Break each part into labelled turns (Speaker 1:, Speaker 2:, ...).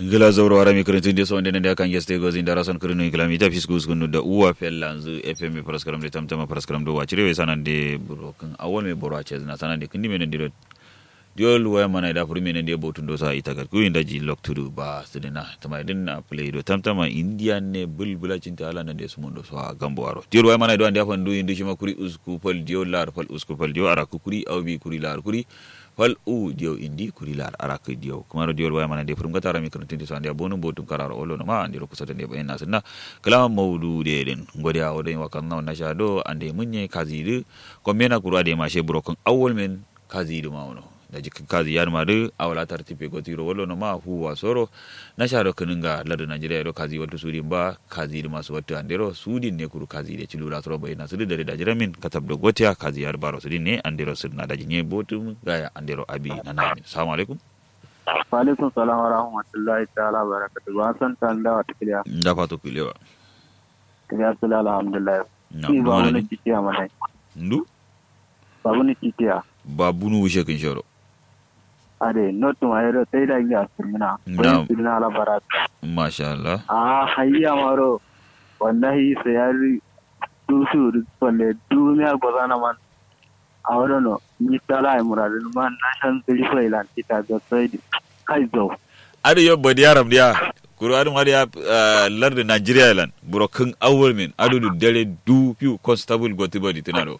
Speaker 1: ngila zawro wara mi kretin de sonde nende kan yeste go zin darason krinu kilami ta fisku skunu da uwa fellanzu fm paraskaram de tamtama paraskaram do wachire we sanande buro kan awol me boro ache na sanande kindi men ndiro diol waya mana da furi men de botun do sa ita gar ku inda ji lok tudu ba sidina tama din na play do tamtama indian ne bulbula cinta ala na de sumundo so gambo aro diol waya mana do ande afan do indi shima kuri usku pal diol lar pal usku pal diol ara ku kuri awbi kuri lar kuri fal u diyo indi kuri lar araka diyo kuma diyo waya mana de furum gatara mi kan tindi so ande bonu botum kararo olo no ma ande ro kusa de bayin nasinna kala mawdu de den ngodi a odin wakan na na shado ande munye kazidu ko mena kuru ade ma she brokan awol men kazidu ma wono da jikin kazi yar ma de awala tartipe go tiro wolo no ma huwa soro na shado kaninga ladu najeriya ro kazi wato sudin ba kazi da masu wato andero sudin ne kuru kazi de cilura soro bayin nasu da da jiramin katab do gotiya kazi yar baro sudin ne andero sudna da jinye botum gaya andero abi na namin assalamu alaikum
Speaker 2: Waalaikum salam wa rahmatullahi ta'ala wa barakatuh. Ba san ta da wata kiliya.
Speaker 1: da fato kulewa
Speaker 2: Kiliya su da alhamdulillah.
Speaker 1: na
Speaker 2: Ki ba
Speaker 1: mana
Speaker 2: wani
Speaker 1: ni
Speaker 2: titiya mana.
Speaker 1: ndu
Speaker 2: Ba wani titiya.
Speaker 1: babunu wushe kin shoro
Speaker 2: Ade, notu ma yaro sai da ya sirmina.
Speaker 1: Na'am.
Speaker 2: Wani sirmina ala baraka.
Speaker 1: masha Allah
Speaker 2: Ah, hayya maro. Wallahi sai ya ri dusu wanda duniya gozana man. A wurin no, ni tala ai muradin man na shan zuri fa ilan kita ga sai kai zo.
Speaker 1: adu yo bodi yaram dia kuru adu ngadi ya larde Nigeria lan buro kin awol min adu du dere du piu constable goti bodi tinado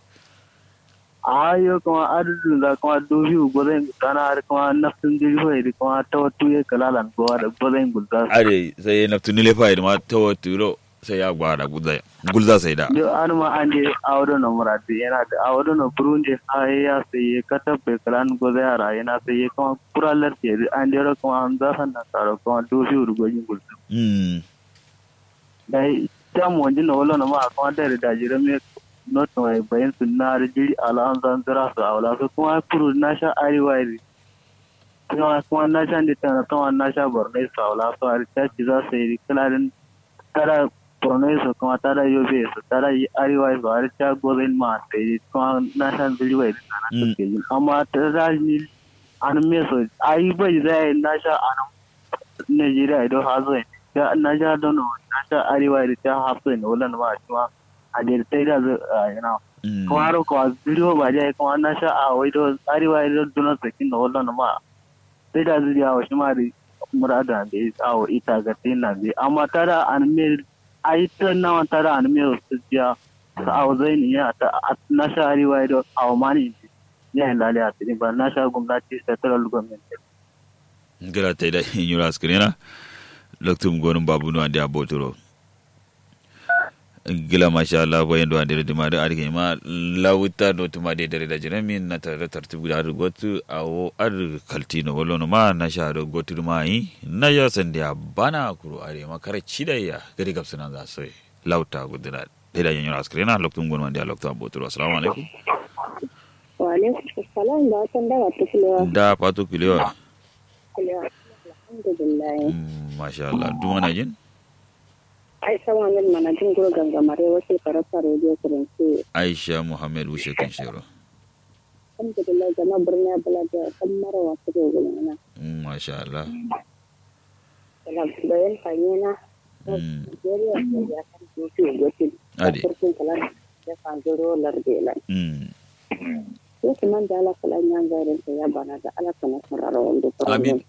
Speaker 2: ayo kuma adadin da kuma dubi gwazain gudana har kuma nafsin jirgin da kuma ta wata ya kalalan kowa da gwazain gudana
Speaker 1: ade sai na tunile fa ma tawo turo sai ya gwada gulza gulza sai da
Speaker 2: da an ma an je a wadda na muradi yana da a wadda na burundi ha ya sai ya kata bai kalan gwazai yara yana sai ya kuma kuralar ke an jera kuma an zafan na tsaro kuma dubi urgojin gudana
Speaker 1: mm
Speaker 2: da ta mu wajen na wala na ma kuma da da jiran mai not mai bayan sunna da jiri ala an zan zira su a wala su kuma kuru na sha arewa ne kuma kuma na sha da tana kuma na sha borno su a wala su a ta ci za su yi kalarin tara borno su kuma tara yobe su tara yi arewa su a ta gozin ma ta yi kuma na sha jiri wai da sana
Speaker 1: Mm.
Speaker 2: suke yi amma ta za ni an me su ayi bai zai na sha an Najeriya idan ha zo ya na sha dono na sha arewa da ta hafsa ne wala ma kuma a da ta da yana
Speaker 1: mm
Speaker 2: kuma har ko zuriyo ba dai kuma na sha a wai do arewa da dono sakin da wala ma sai da zuriya wa shi ma da murada da ya tsawo ita ga tina bi amma tara an me ai ta nawa tara an me su jiya sa a zai ne ya ta na sha arewa da awmani ya lalai a cikin ba na sha gwamnati federal government
Speaker 1: gira ta da yura skrena loktum gonum babunu ande abotoro gila masha Allah bayan do ande de mare arke ma lawuta do tuma de dare da jirami na tare tartibu da har gotu awo ar kaltino wallo no ma na sha do gotu ma yi na ya san da bana kuro are ma kare cidaya gari gapsana za so lauta gudura de da yura skrena loktum gonum ande loktum abotoro assalamu alaikum
Speaker 3: Waalaikum salam da watan dawa ta kulewa.
Speaker 1: da fatu kilewa
Speaker 3: Kulewa. Alhamdulillah.
Speaker 1: Mm, masha Allah duma na jin
Speaker 3: Ai sama min mana jin guro gangamare wasu karasa rediyo kurinci.
Speaker 1: Aisha Muhammad Wushe Kinshiro.
Speaker 3: Alhamdulillah zama birni bala da kan mara wasu da gulmana.
Speaker 1: Mm, Masha Allah.
Speaker 3: Daga bayan fanyena.
Speaker 1: Mm,
Speaker 3: Nigeria da ya kan gosi gosi.
Speaker 1: Ade.
Speaker 3: Kurkin kalan ya kan zuro lardela.
Speaker 1: mm.
Speaker 3: Wasu man da ala kalan yan garin ta ya bana da ala kana sarara wanda
Speaker 1: Amin.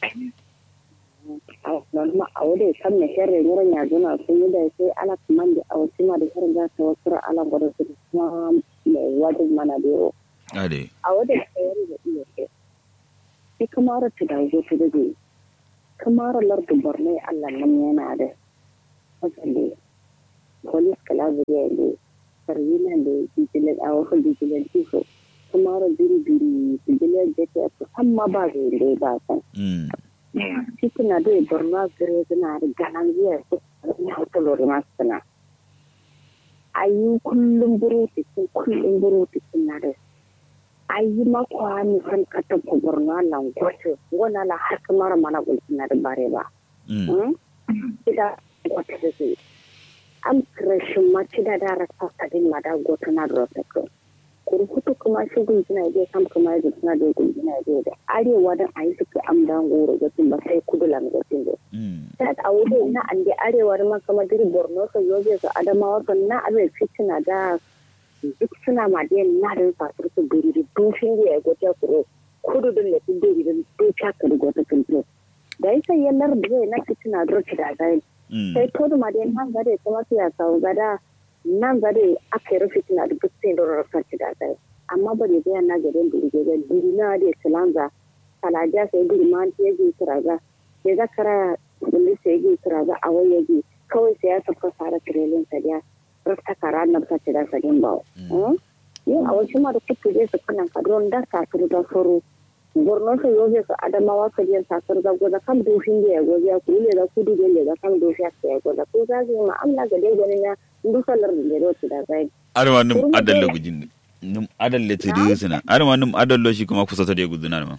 Speaker 3: norma a wadda kan na sharri wurin ya zuna sun yi da sai ala kuma da a wasu ma da sharri za ta wasu ala gwada su kuma mai wajen mana da yau
Speaker 1: Ade.
Speaker 3: a wadda tsayar da iya ce sai kamar ta da zo ta dade kamar lardin borno allah nan yana da wasale polis kala zuriya ne sarwina da bijilan a wasu bijilan tiso kamar biri biri bijilan jete amma ba zai da ba san
Speaker 1: Mm.
Speaker 3: cikin na dai borno gare suna da ganan ziyar su na hotelori masu suna ayi kullum buruti sun kullum buruti sun na da ayi makwa ni kan kata ko borno lan gote wala la har kamar mana gulkin na da bare ba
Speaker 1: Mm.
Speaker 3: ida gote da zai am krashin ma ci da da rasa kadin ma da gote na da rasa ko kuri hutu kuma shi gulgina je kam kuma ya suna da gulgina je da arewa dan ayi suke amdan goro ga tun ba sai kudu lam ga tun ta a wuce na an da arewa da kama diri borno ka yobe su adamawa kan na abe fitina da duk suna ma da na da fasir su biri da dushin ya gote kuro kudu da le tun biri da duka ka da gote tun da yi sai yallar da zai na fitina da da zai sai kudu ma da nan gade kuma su ya sau gada nan gade aka yi rufe fitina da gutsin da rarrafa da zai amma ba da zai na gade biri da biri na da silanza kalaja sai biri ma ta yi kiraga ya zakara bulli sai yi kiraga a wayaji kawai sai ya tafi fara tirelin sa da rasta kara na ta da sadin ba yin a wasu ma da kuku zai su kanan kadron da sakar da furu borno su yobe su adamawa su yin sakar da goza kan dofin da ya goza ya kule da kudu da ya kan dofi ya goza ko za su yi ma'amala ga dai ganin ya dusalar da ya rotu da zai.
Speaker 1: arma num adalla gujin num adalle te de sina arma num adallo shi kuma kusa ta de guduna ma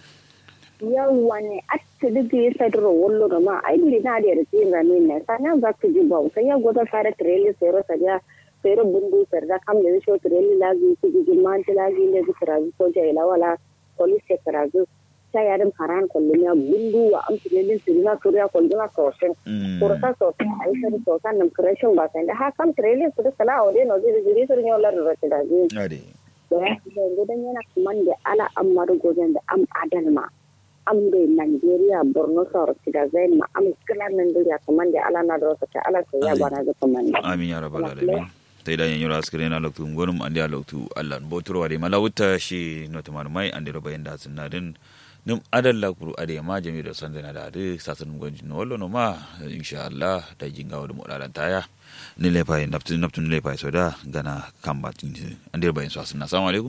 Speaker 3: yawwa ne a ta duka ya sadaro wallo da ma ai bi na da yarda ramin ne sanan za ku ji ba sai ya goza fara trailer sai ro saja sai ro bundu sarda kam da shi trailer lazi ku ji man ta lazi ne ku tarazi ko ja ila wala police ya tarazi ta yarin karan kullum ya bundu wa am trailer sai na kuriya kullum na sosai kursa sosai ai sai sosai nan crashin ba sai da ha kam trailer su da sala ode no zai jiri sur ne wala ro ta da ji
Speaker 1: ade
Speaker 3: da ya gudan yana kuma da ala amma gojen da am adalma am de Nigeria Borno sor sida zain ma am kala Nigeria kaman de ala na do ta ala sai ya bana ga kaman
Speaker 1: amin ya rabbal alamin tay da yanyura askare na loktu ngonum andi a loktu allah botoro wade mala wutta shi no tamar mai andi roba yanda sunna din num adal la kuru ade ma jami do sande na da de sasun gonji no wallo no ma insha allah da jinga wadu modalan taya ni le pay naptu naptu ni le pay soda gana kamba tin andi roba yin so sunna assalamu alaikum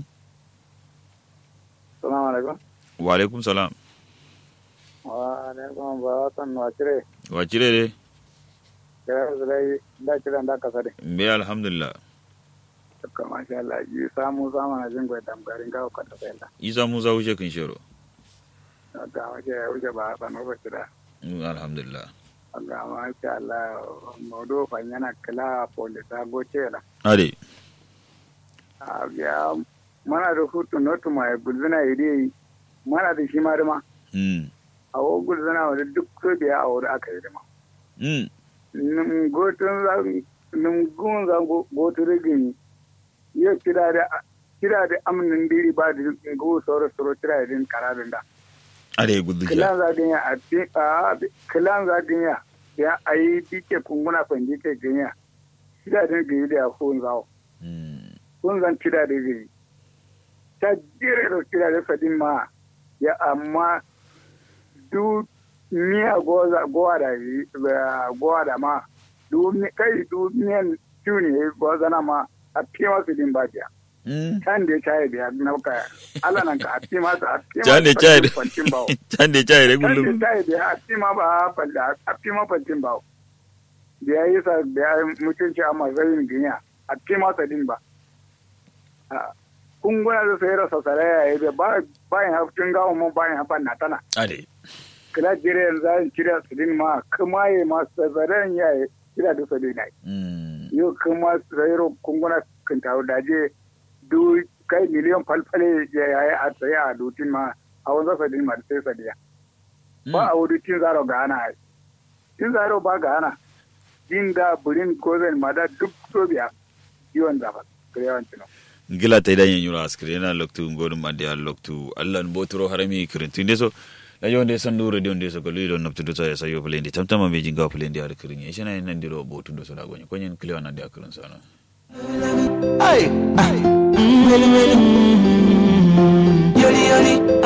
Speaker 2: assalamu alaikum
Speaker 1: wa alaikum salam
Speaker 2: wa alaikum ba san wacire
Speaker 1: wacire de
Speaker 2: kira zai da kira da ka sare
Speaker 1: be alhamdulillah
Speaker 2: ka masha Allah yi samu sama na jin gwai damgarin ga ka ta sai
Speaker 1: isa musa wuce kin shero
Speaker 2: ga wace ya wuce ba ba no ba da
Speaker 1: alhamdulillah
Speaker 2: ga masha Allah modo fa yana kila polisa goce la
Speaker 1: ade
Speaker 2: ya mana da hutu notu mai gulzuna ide mana da shi ma dama
Speaker 1: mm
Speaker 2: a wo gulzuna wa duk so biya a wuri aka yi dama
Speaker 1: mm
Speaker 2: nim gotun za nim gun za gotu rigin yo kira da kira da amnin diri ba da go soro soro kira din karabin da
Speaker 1: ade gudu
Speaker 2: kilan za ganya a ti a kilan za ganya ya ayi dike kunguna fandi ke ganya kira din gari da ya kun zawo
Speaker 1: mm
Speaker 2: kun zan kira da gari ta jere da kira da fadin ma ya amma du miya goza gowa da gowa da ma du kai du miyan tuni goza na ma a fi masu din ba biya
Speaker 1: mm
Speaker 2: can da ya caye biya na ka ala nan ka a fi masu a fi
Speaker 1: Can da ya caye da-
Speaker 2: fantin bawo
Speaker 1: can da caye da
Speaker 2: can da
Speaker 1: gullum
Speaker 2: ya caye biya a fi ma ba a fi ma fantin bawo da ya yi sa da ya mutunci a mazayin ginya a fi masa din ba kunguna da sai rasa saraya ya yi ba bayan haftin gawo mun bayan hafan na tana
Speaker 1: ade
Speaker 2: kila jire yanzu an kira su din ma kuma ya ma sazaren ya yi kira da su din
Speaker 1: mm
Speaker 2: yau kuma sayaro kunguna kan tawo daje du kai miliyan falfale ya yi a tsaye a dutin ma a wanzu su din ma da sai sadiya ba a wuri tin zaro ga ana ai tin zaro ba ga ana din da burin gozen ma da duk sobiya yiwon zafa kirewan cino
Speaker 1: gila ta idan yanyura askire yana loktu ngodum ande a loktu allah n botoro harami kirintu ndeso la yonde sandu radio ndeso ko luyi don nabtudo sa sa yo plendi tamtama be jinga plendi ar kirin e shena nandiro botundo so da gonye konyen kliwa nande akirin sana
Speaker 4: Ay, ay, mm, yoli, yoli, mm, yoli, yoli,